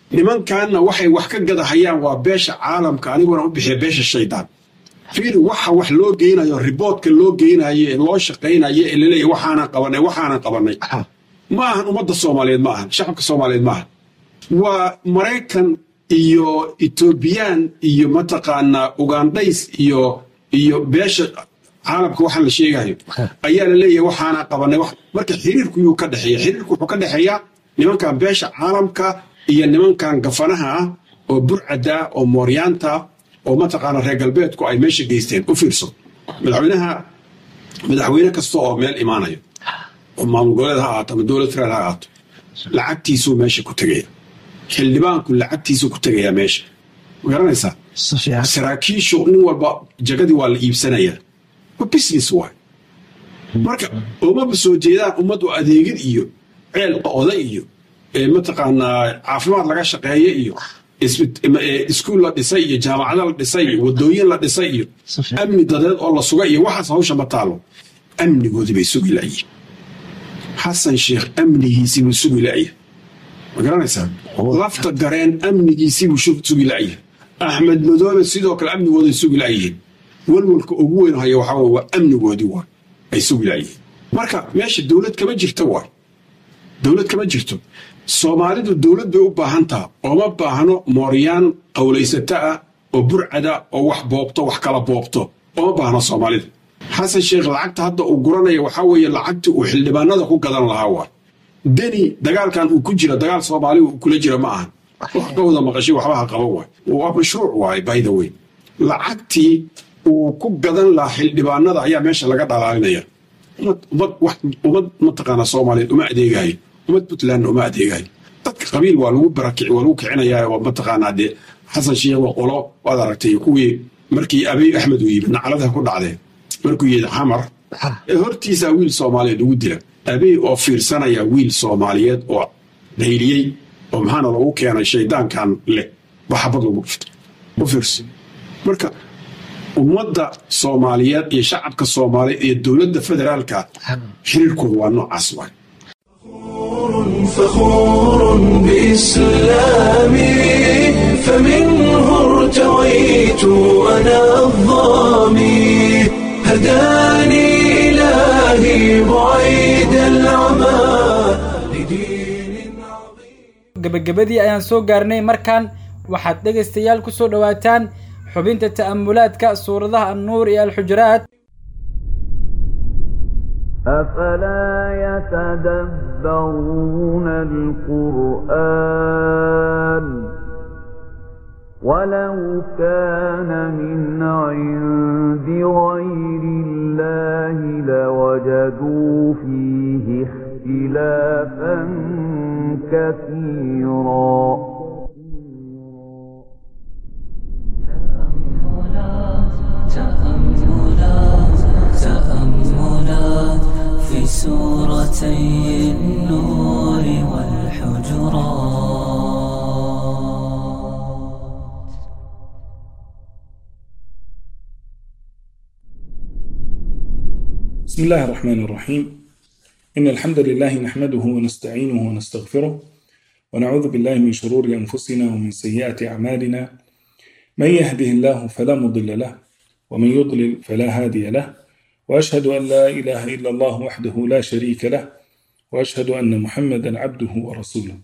[SPEAKER 16] nimankaanna waxay wax ka gadahayaan waa beesha caalamka aniguna u bixiya beesha shaydaan fiiri waxa wax loo geynayo riboodka loo geynayo ee loo shaqaynayo ee laleeyahy waxaanan qabanay waxaanan qabanay ma ahan ummadda soomaaliyeed ma ahan shacabka soomaaliyeed ma ahan waa maraykan iyo etoobiyaan iyo mataqaanaa ugandhays iyo iyo beesha caalamka waxaan la sheegayo ayaa la leeyahay waxaana qabanay marka xiriirku yuu ka dhexeeya xiriirku wuxuu ka dhexeeyaa nimankan beesha caalamka iyo nimankan gafanaha ah oo burcada oo mooryaanta oo mataqaana reer galbeedku ay meesha geysteen u fiirso madaxweynaha madaxweyne kasta oo meel imaanayo oo maamul goboleed ha ahaato ama dowlad federal ha ahaato lacagtiisuu meesha ku tegaya xildhibaanku lacagtiisuu ku tegayaa meesha ma garanaysaa saraakiishu nin walba jagadii waa la iibsanayaa wa business waay marka umaba soo jeedaan ummaddu adeegid iyo ceel oday iyo mataqaanaa caafimaad laga shaqeeye iyo iskuul la dhisay iyo jaamacado la dhisay iyo wadooyin la dhisay iyo amni dadeed oo la suga iyo waxaas hawsha ma taalo amnigoodii bay sugi la'yihin xasan sheekh amnigiisii buu sugi la'yahay ma garanaysaa lafta gareen amnigiisii buu sugi la'yahay axmed madoobe sidoo kale amnigooday sugi la'yihiin walwalka ugu weyn haya waxaa waa amnigoodii waay ay sugi la'yihiin marka meesha dowlad kama jirta waay dowlad kama jirto soomaalidu dowlad bay u baahan taha ooma baahno mooryaan qowlaysata ah oo burcada oo wax boobto wax kala boobto ooma baahno soomaalida xasan sheekh lacagta hadda uu guranaya waxaa weeye lacagtii uu xildhibaanada ku gadan lahaa waay deni dagaalkan uu ku jira dagaal soomaali uu kula jira ma ahan wax ka wada maqashay waxba ha qaba waay waa mashruuc waay by the way lacagtii uu ku gadan lahaa xildhibaanada ayaa meesha laga dhalaalinaya ummad mataqaana soomaaliyeed uma adeegayo ummad puntlandna uma adeegayo dadka qabiil waa lagu barakici waa lagu kicinayaa oo mataqaanaa dee xasan sheekh waa qolo waad aragtay kuwii markii abiy axmed uu yimid nacladaha ku dhacdeen markuu yidhi xamar hortiisaa wiil soomaaliyeed ugu dila abiy oo fiirsanaya wiil soomaaliyeed oo dhayliyey oo maxaana lagu keenay shaydaankan leh baxabad lagu dhifto u fiirso marka ummadda soomaaliyeed iyo shacabka soomaaliyeed iyo dowladda federaalka xiriirkooda waa noocaas waay
[SPEAKER 1] فخور بإسلامي فمنه ارتويت أنا الظامي هداني إلهي بعيد العمى
[SPEAKER 2] gebagabadii ayaan soo gaarnay markan waxaad dhegaystayaal ku soo dhowaataan xubinta ta'amulaadka suuradaha annuur iyo alxujuraat
[SPEAKER 17] أفلا يتدبرون القرآن ولو كان من عند غير الله لوجدوا فيه اختلافا كثيرا
[SPEAKER 18] تأملات في سورتي النور والحجرات
[SPEAKER 19] بسم الله الرحمن الرحيم إن الحمد لله نحمده ونستعينه ونستغفره ونعوذ بالله من شرور أنفسنا ومن سيئات أعمالنا من يهده الله فلا مضل له ومن يضلل فلا هادي له وأشهد أن لا إله إلا الله وحده لا شريك له وأشهد أن محمدا عبده ورسوله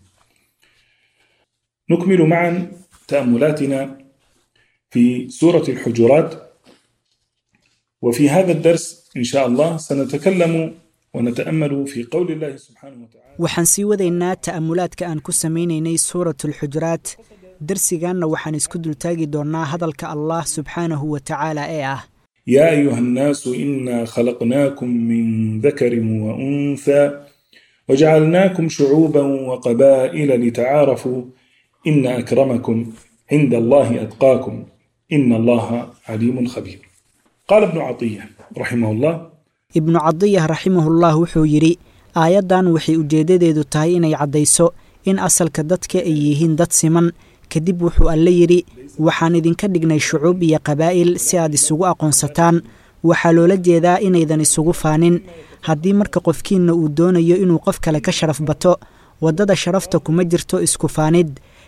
[SPEAKER 19] نكمل معا تأملاتنا في سورة الحجرات وفي هذا الدرس إن شاء الله سنتكلم ونتأمل في قول الله سبحانه وتعالى
[SPEAKER 20] waxaan sii wadaynaa ta'amulaadka aan ku samaynaynay suuratulxujuraat darsiganna waxaan isku dultaagi doonnaa hadalka allah subxaanahu wa tacaala ee ah
[SPEAKER 19] يا أيها الناس إنا خلقناكم من ذكر وأنثى وجعلناكم شعوبا وقبائل لتعارفوا إن أكرمكم عند الله أتقاكم إن الله عليم خبير قال ابن عطية رحمه الله
[SPEAKER 20] ibnu cadiyah raximahullah wuxuu yidhi aayaddan waxay ujeeddadeedu tahay inay caddayso in asalka dadka ay yihiin dad siman kadib wuxuu alle yidhi waxaan idinka dhignay shucuub iyo qabaa'il si aad isugu aqoonsataan waxaa loola jeedaa inaydan isugu faanin haddii marka qofkiinna uu doonayo inuu qof kale ka sharaf bato waddada sharafta kuma jirto isku faanid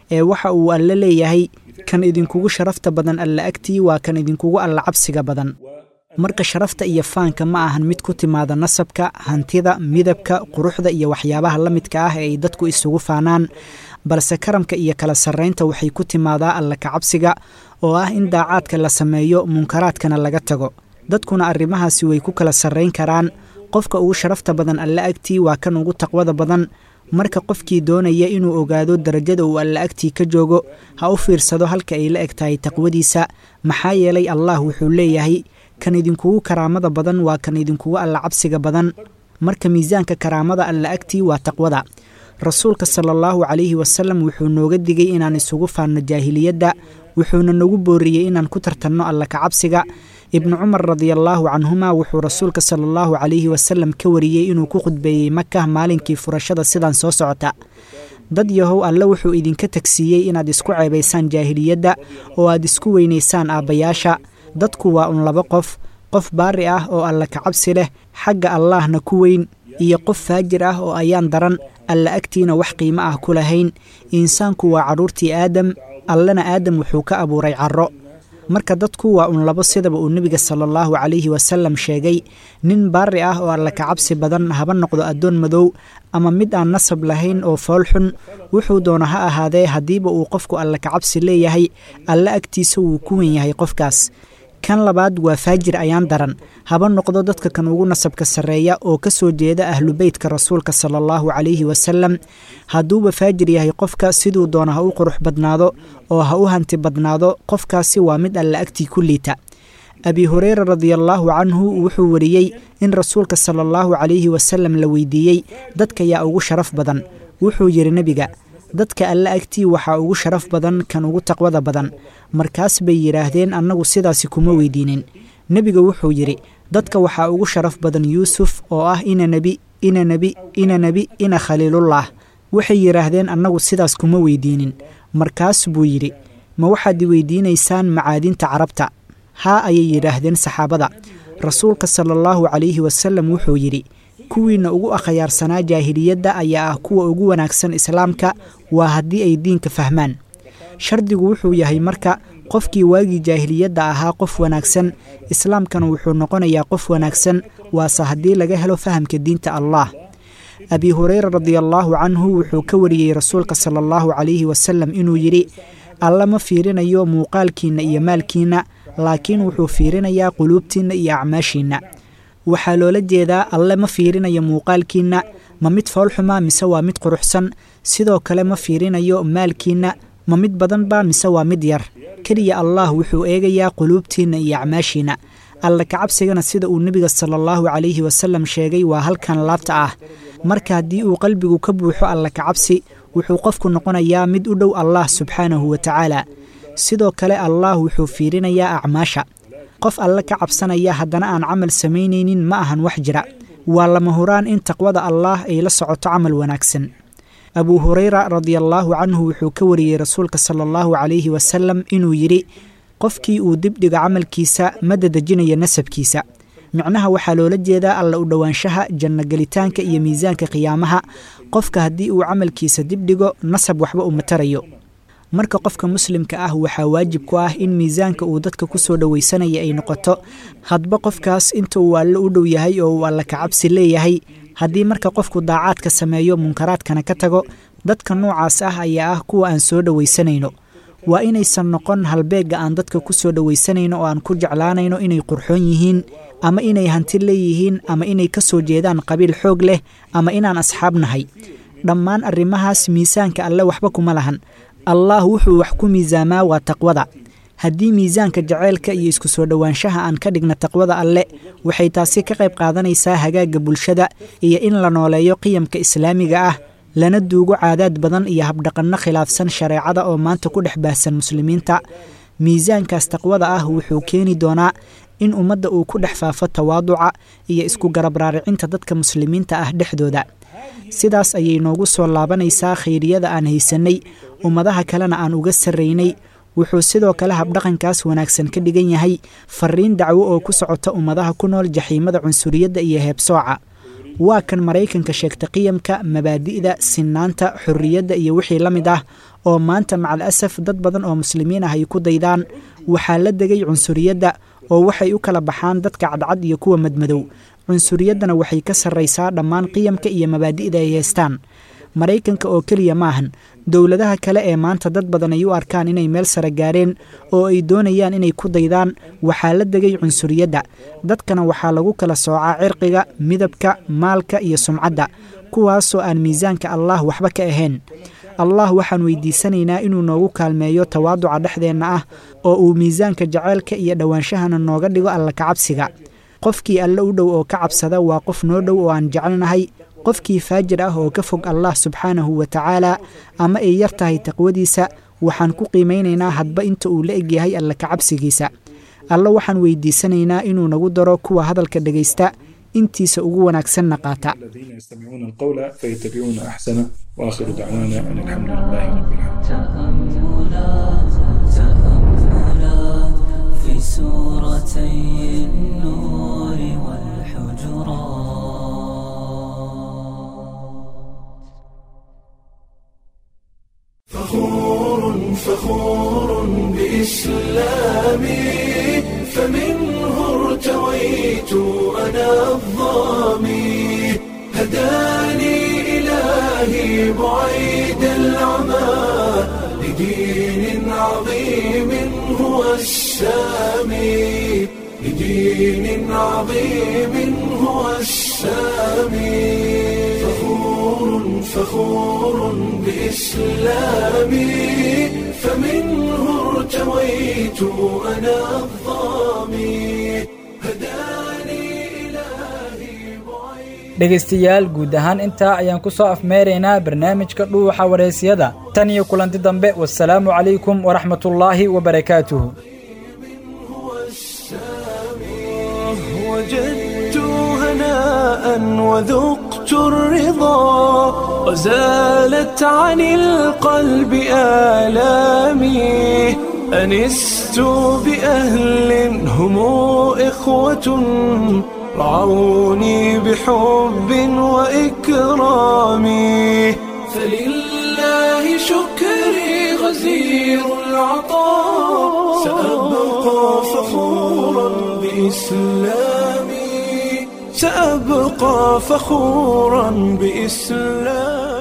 [SPEAKER 20] ee waxa uu alle leeyahay kan idinkugu sharafta badan alla agtii waa kan idinkugu alla cabsiga badan marka sharafta iyo faanka ma ahan mid ku timaada nasabka hantida midabka quruxda iyo waxyaabaha la midka ah ee ay dadku isugu faanaan balse karamka iyo kala sarraynta waxay ku timaadaa alla kacabsiga oo ah in daacaadka la sameeyo munkaraadkana laga tago dadkuna arrimahaasi way ku kala sarrayn karaan qofka ugu sharafta badan alle agtii waa kan ugu taqwada badan marka qofkii doonaya inuu ogaado darajada uu alla agtii ka joogo ha u fiirsado halka ay la eg tahay taqwadiisa maxaa yeelay allah wuxuu leeyahay kan idinkugu karaamada badan waa kan idinkugu alla cabsiga badan marka miisaanka karaamada alla agtii waa taqwada rasuulka sala allahu calayhi wasalam wuxuu nooga digay inaan isugu faanno jaahiliyadda wuxuuna nagu booriyey inaan ku tartanno alla kacabsiga ibnu cumar radiallaahu canhuma wuxuu rasuulka sala allahu calayhi wasalam ka wariyey inuu ku khudbeeyey maka maalinkii furashada sidan soo socota dad yahow alle wuxuu idinka tagsiiyey inaad isku ceebaysaan jaahiliyadda oo aad isku weynaysaan aabbayaasha dadku waa un laba qof qof baari ah oo alla kacabsi leh xagga allaahna ku weyn iyo qof faajir ah oo ayaan daran alla agtiina wax qiimo ah ku lahayn insaanku waa carruurtii aadam allena aadam wuxuu ka abuuray carro marka dadku waa un labo sidaba uu nebiga sala allahu calayhi wasalam sheegay nin baari ah oo alla kacabsi badan haba noqdo addoon madow ama mid aan nasab lahayn oo foolxun wuxuu doona ha ahaadee haddiiba uu qofku alla kacabsi leeyahay alle agtiisa wuu ku wen yahay qofkaas kan labaad waa faajir ayaan daran haba noqdo dadka kan ugu nasabka sarreeya oo ka soo jeeda ahlu beytka rasuulka sala allahu calayhi wasalam hadduuba faajir yahay qofka siduu doona ha u qurux badnaado oo ha u hanti badnaado qofkaasi waa mid alla agtii ku liita abi hureyra radiallaahu canhu wuxuu wariyey in rasuulka sala allahu calayhi wasalam la weydiiyey dadka yaa ugu sharaf badan wuxuu yidhi nebiga dadka alle agtii waxaa ugu sharaf badan kan ugu taqwada badan markaas bay yidhaahdeen annagu sidaasi kuma weydiinin nebiga wuxuu yidhi dadka waxaa ugu sharaf badan yuusuf oo ah ina nebi ina nebi ina nebi ina khaliilullah waxay yidhaahdeen annagu sidaas kuma weydiinin markaas buu yidhi ma waxaad i weydiinaysaan macaadinta carabta haa ayay yidhaahdeen saxaabada rasuulka sala allahu calayhi wasalam wuxuu yidhi kuwiinna ugu akhyaarsanaa jaahiliyadda ayaa ah kuwa ugu wanaagsan islaamka waa haddii ay diinka fahmaan shardigu wuxuu yahay marka qofkii waagii jaahiliyadda ahaa qof wanaagsan islaamkana wuxuu noqonayaa qof wanaagsan waase haddii laga helo fahamka diinta allah abi hureyra radiallaahu canhu wuxuu ka wariyey rasuulka sala allahu calayhi wasalam inuu yidhi alla ma fiirinayo muuqaalkiinna iyo maalkiinna laakiin wuxuu fiirinayaa quluubtiinna iyo acmaashiinna waxaa loola jeedaa alle ma fiirinayo muuqaalkiinna ma mid foolxuma mise waa mid quruxsan sidoo kale ma fiirinayo maalkiinna ma mid badanba mise waa mid yar keliya allah wuxuu eegayaa quluubtiinna iyo acmaashiinna alla kacabsigana sida uu nebiga sala allahu calayhi wasalam sheegay waa halkan laabta ah marka haddii uu qalbigu ka buuxo alla kacabsi wuxuu qofku noqonayaa mid u dhow allah subxaanahu wa tacaala sidoo kale allah wuxuu fiirinayaa acmaasha qof alle ka cabsanaya haddana aan camal samaynaynin ma ahan wax jira waa lama huraan in taqwada allaah ay la socoto camal wanaagsan abuu hureyra radiallaahu canhu wuxuu ka wariyey rasuulka sala allahu calayhi wasalam inuu yidhi qofkii uu dibdhigo camalkiisa ma dadejinayo nasabkiisa micnaha waxaa loola jeedaa alla u dhowaanshaha janno gelitaanka iyo miisaanka qiyaamaha qofka haddii uu camalkiisa dibdhigo nasab waxba uma tarayo marka qofka muslimka ah waxaa waajib ku ah in miisaanka uu dadka ku soo dhowaysanaya ay noqoto hadba qofkaas inta uu alle u dhow yahay oo uu alla kacabsi leeyahay haddii marka qofku daacaadka sameeyo munkaraadkana ka tago dadka noocaas ah ayaa ah kuwa aan soo dhowaysanayno waa inaysan noqon halbeegga aan dadka ku soo dhowaysanayno oo aan ku jeclaanayno inay qurxoon yihiin ama inay hanti leeyihiin ama inay ka soo jeedaan qabiil xoog leh ama inaan asxaab nahay dhammaan arrimahaas miisaanka alle waxba kuma lahan allah wuxuu wax ku miisaamaa waa taqwada haddii miisaanka jaceylka iyo isku soo dhowaanshaha aan ka dhigna taqwada alle waxay taasi ka qayb qaadanaysaa hagaagga bulshada iyo in la nooleeyo qiyamka islaamiga ah lana duugo caadaad badan iyo habdhaqanno khilaafsan shareecada oo maanta ku dhex baahsan muslimiinta miisaankaas taqwada ah wuxuu keeni doonaa in ummadda uu ku dhex faafo tawaaduca iyo isku garab raaricinta dadka muslimiinta ah dhexdooda sidaas ayay noogu soo laabanaysaa khayriyada aan haysannay ummadaha kalena aan uga sarraynay wuxuu sidoo kale habdhaqankaas wanaagsan ka dhigan yahay fariin dacwo oo ku socota ummadaha ku nool jaxiimada cunsuriyadda iyo heebsooca waa kan maraykanka sheegta qiyamka mabaadi'da sinaanta xorriyadda iyo wixii la mid ah oo maanta macal asaf dad badan oo muslimiin ah ay ku daydaan waxaa la degay cunsuriyadda oo waxay u kala baxaan dadka cadcad iyo kuwa madmadow cunsuriyaddana waxay ka sarraysaa dhammaan qiyamka iyo mabaadi'da ay haystaan maraykanka oo keliya maahan dowladaha kale ee maanta dad badan ay u arkaan inay meel sare gaareen oo ay doonayaan inay ku daydaan waxaa la degay cunsuriyadda dadkana waxaa lagu kala soocaa cirqiga midabka maalka iyo sumcadda kuwaasoo aan miisaanka allah waxba ka ahayn allah waxaan weydiisanaynaa inuu noogu kaalmeeyo tawaaduca dhexdeenna ah oo uu miisaanka jaceylka iyo dhowaanshahana nooga dhigo alla kacabsiga qofkii alle u dhow oo ka cabsada waa qof noo dhow oo aan jecelnahay qofkii faajir ah oo ka fog allah subxaanahu wa tacaala ama ay yar tahay taqwadiisa waxaan ku qiimaynaynaa hadba inta uu la egyahay alle kacabsigiisa alle waxaan weydiisanaynaa inuu nagu daro kuwa hadalka dhegaysta intiisa ugu wanaagsanna qaata
[SPEAKER 19] الذين يستمعون القول فيتبعون أحسنه وآخر دعوانا أن الحمد لله رب
[SPEAKER 18] تأملات تأملات في سورتي النور والحجرات
[SPEAKER 1] فخور فخور بإسلامي فمنه ارتويت أنا الظامي هداني إلهي بعيد العمى لدين عظيم هو السامي لدين عظيم هو السامي فخور فخور بإسلامي فمنه ارتويت أنا الظامي
[SPEAKER 2] dhegaystayaal guud ahaan intaa ayaan ku soo afmeeraynaa barnaamijka dhuuxa wareysiyada tan iyo kulanti dambe wasalaamu calaykum waraxmatullaahi wabarakaatuhu
[SPEAKER 1] وجدت هناء وذقت الرضا وزالت عن القلب آلامي أنست بأهل هم إخوة رعوني بحب وإكرام فلله شكري غزير العطاء سأبقى فخورا بإسلامي سأبقى فخورا بإسلامي